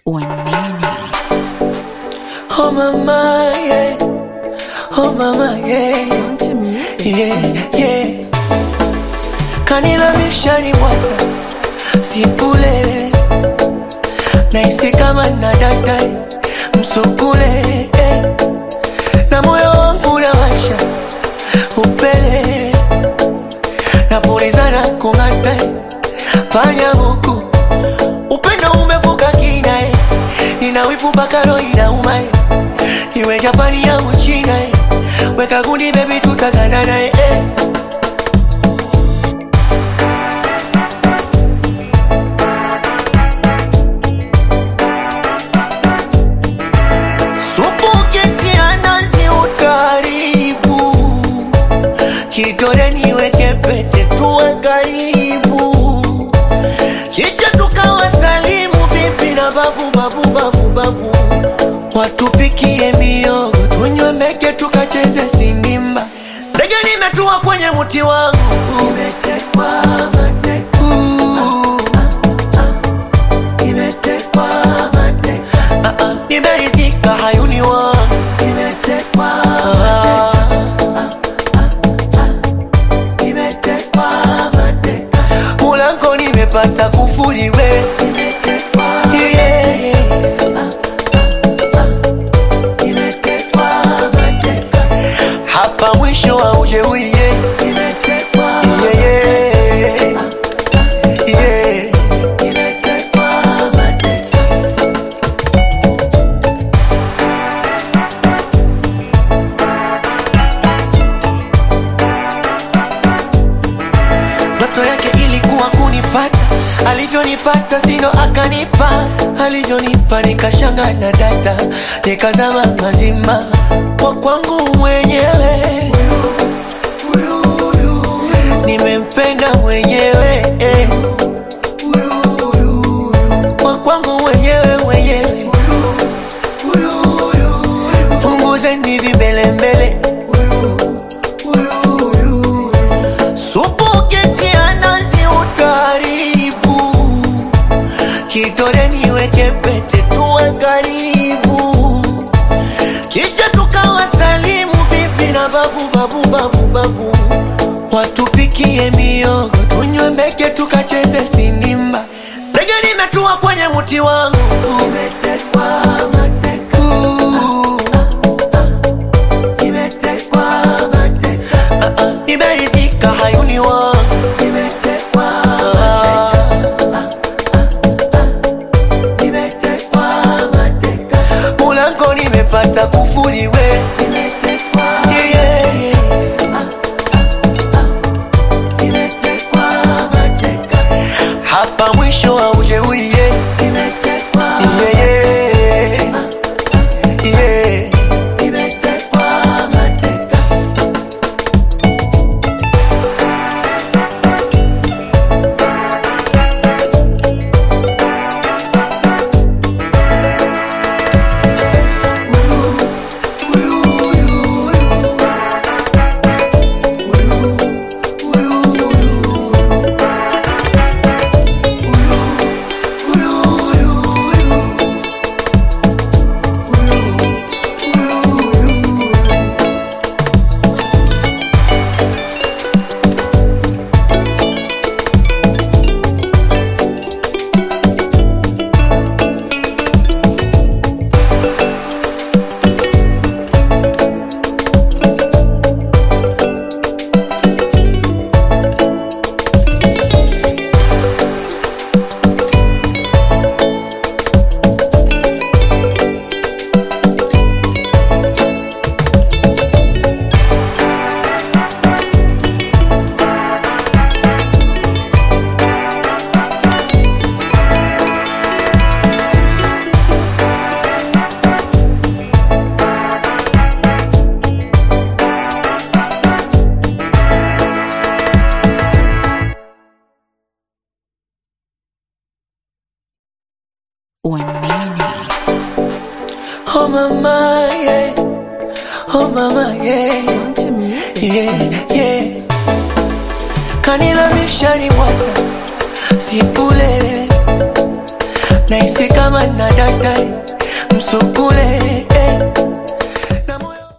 Wanene. Oh mama, yeah. Oh mama, yeah. Country music. Yeah, yeah. Kanila mishari mwata Sipule Naisi kama na data Msukule eh. Na moyo wangu unawasha Upele Napulizana kung'ata Panya huku Upendo umevuka kina eh. Nina wivu mpaka roho inauma eh. Iwe Japani au China eh. Weka gundi baby tutaganana eh. eh. Supu ukitia nazi utaribu, kidole niweke pete tuwe karibu, kisha tukawasalimu bibi na babu babu babu babu, watupikie miogo tunywe meke tukacheze sinimba. Ndege nimetua kwenye mti wangu, nimetekwa mateka. Nimetekwa mateka. Ah, ah, nimeridhika hayuni wangu nimetekwa nimetekwa mateka mulango nimepata kufuriwe Yeah. Nimetekwa mateka. hapa mwisho wa ujeuri yeah. Yeah, yeah. Yeah. Ndoto yake ilikuwa kunipata, alivyonipata sino akanipa, alivyonipa nikashanga na data, nikazama mazima kwa kwangu mwenyewe, nimempenda mwenyewe eh. kwa kwangu mwenyewe mwenyewe, punguzeni vimbelembele Supu ukitia nazi utaribu, kidole niweke pete tuwe karibu, kisha tukawasalimu bibi na babu babu babu babu, watupikie miogo tunywe meke tukacheze sinimba. Ndege nimetua kwenye mti wangu, umetekwa mateka. Nimetekwa mateka. Ah, ah, nimeridhika hayuni wangu nimetekwa nimetekwa mateka mulango nimepata kufuriwe Yeah, yeah, yeah. hapa mwisho wa ujeuri yeah. Yeah, yeah. Yeah. Wanene. Oh mama, yeah. Oh mama, yeah. Country music. Yeah, yeah. Kanila mishari mwata Sipule nahisi kama na data msukule